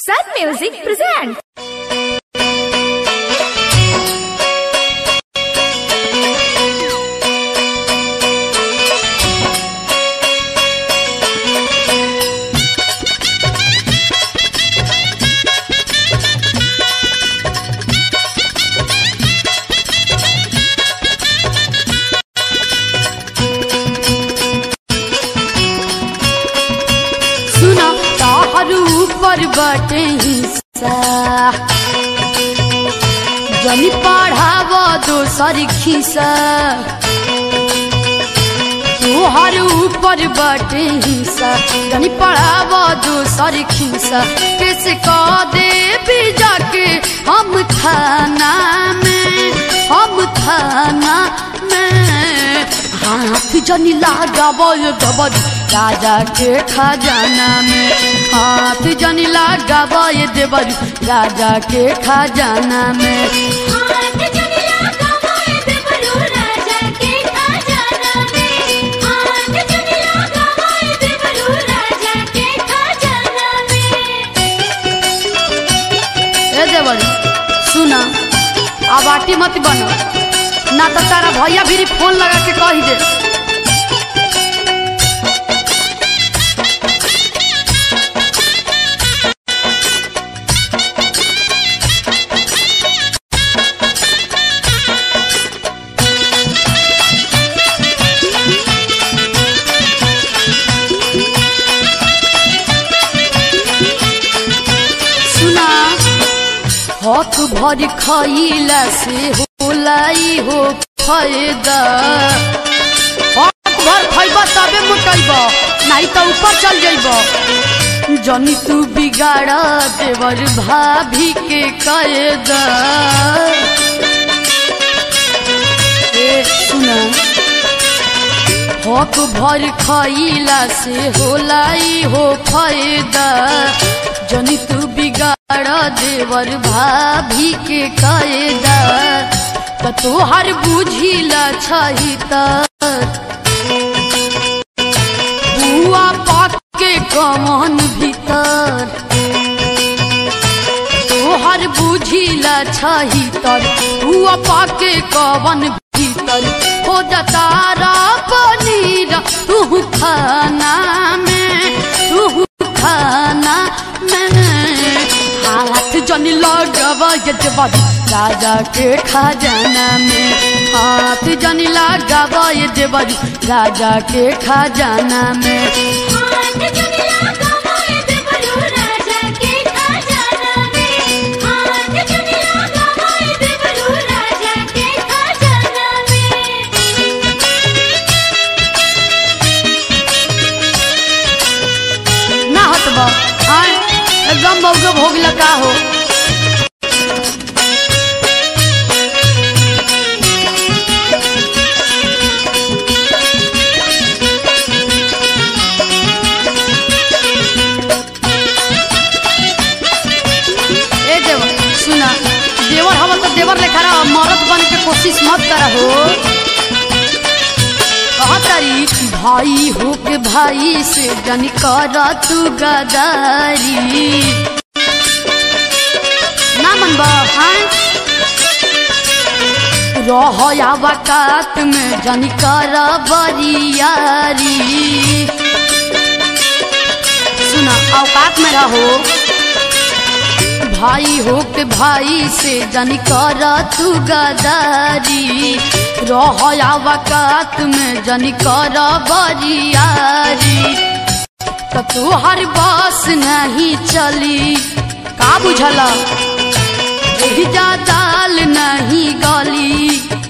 Sun Music presents. सुना ताहर ऊपर बटे हिस्सा जनी पढ़ाव दोसर खिसा तोहर ऊपर बटे हिस्सा जनी पढ़ाव दोसर खिसा कैसे कह दे भी जाके हम थाना में हम थाना में हाथ जनी लगाव डबल राजा के खजाना में हाथ जनी लगाव देवर राजा के खजाना में हाथ जनिया गवाए देवरो राजा के खजाना में हाथ जनिया गवाए देवरो राजा के खजाना में ए देवर सुना अब आटी मत बनो ना तो तारा भैया भी फोन लगा के कही दे सुना हाथ भर खइला से होलाई हो फायदा हाथ भर खइबा तबे मोटइबा नहीं तो ऊपर चल जाइबा जनी तू बिगाड़ा देवर भाभी के कायदा ए सुना हक भर खइला से होलाई हो फायदा जनी तू बिगाड़ देवर भाभी के कायदा त तोहर बुझिला छही त बुआ पाक के कमन भीतर तोहर बुझिला छही तर हुआ पाके कवन भीतर हो जाता रा पनीर तू खाना में तू खाना में हाथ जनी लगवा ये देवरी राजा के खजाना में हाथ जनी लगवा ये देवरी राजा के खजाना में हाथ जनिया गवाए देवरो राजा के खजाना में हाथ जनिया गवाए देवरो राजा के खजाना में ना हटबा आय एकदम मौके भोग लगा हो ए देवर सुना देवर हवा तो देवर लेखा रहा मरद बन के कोशिश मत करा हो कहतारी भाई हो के भाई से जन कर तू गदारी ना मनबा हाँ रह आवकात में जन कर बरियारी सुना औकात में रहो भाई हो के भाई से जन कर तू गदारी रह आवकात में जन कर बरियारी त तोहर बस नहीं चली का बुझला एही जा दाल नहीं गली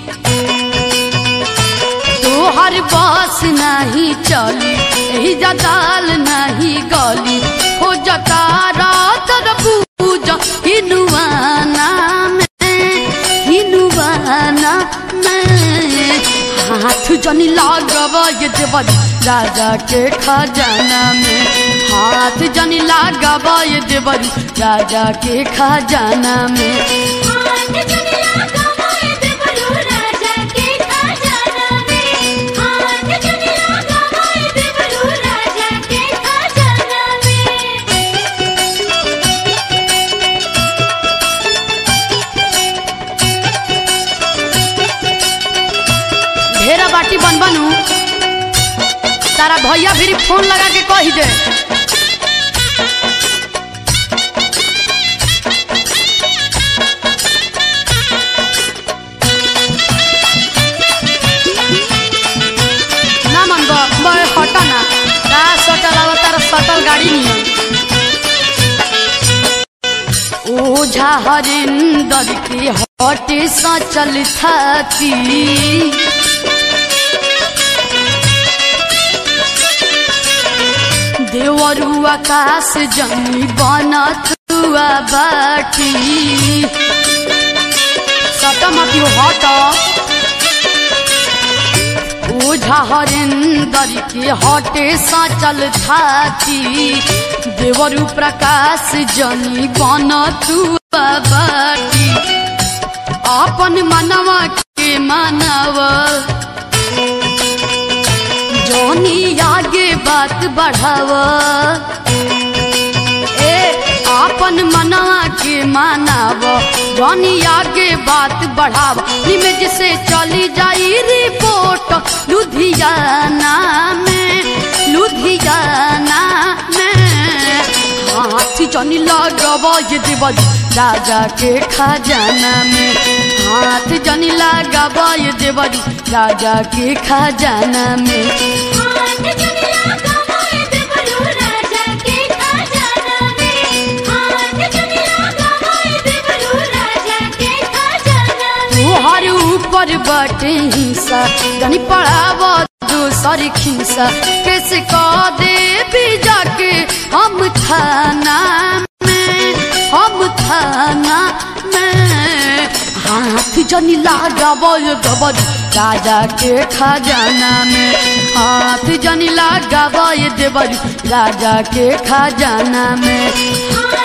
तोहर बस नहीं चली एही जा दाल नहीं गली हो जता रात पूजा हिनुआना में हिनुआना में हाथ जनी लागवा ये देवरी राजा के खजाना में हाथ जनी लागवा ये देवरी राजा के खजाना में हाथ जनिया गवाए देवरो राजा के खजाना में हाथ जनिया गवाए देवरो राजा के खजाना में तारा भैया भी फोन लगा के कही दे ना मन बे हटा ना का सटल आवा तारा सटल गाड़ी नियन ओझा हरिंदर के हटे सा चल थाती देवरु आकाश जमी बनत हुआ बाटी सटा मत यो हट ओझा हरिंदर के हटे सा चल थाती देवरु प्रकाश जनी बनत हुआ बाटी अपन मनवा के मानवा जोनी आगे बात बढ़ाव ए आपन मना के मानाव जोनी आगे बात बढ़ाव इमेज से चली जाई रिपोर्ट लुधियाना में लुधियाना में हाथ जनी लगब ये देवल राजा के खजाना में हाथ जनी लगब ये देवल राजा के खजाना में हाथ चुनला कमाए देवरू राजा के खजाना में हाथ चुनला कमाए देवरू राजा के खजाना में तोहर ऊपर बटे हिंसा जनी पड़ाव दूसर खिंसा कैसे कह दे भी जाके हम थाना में हम थाना में हाथ जनी लगाव गबर राजा के खजाना में हाथ जनी लगाव देवर राजा के खजाना में हाथ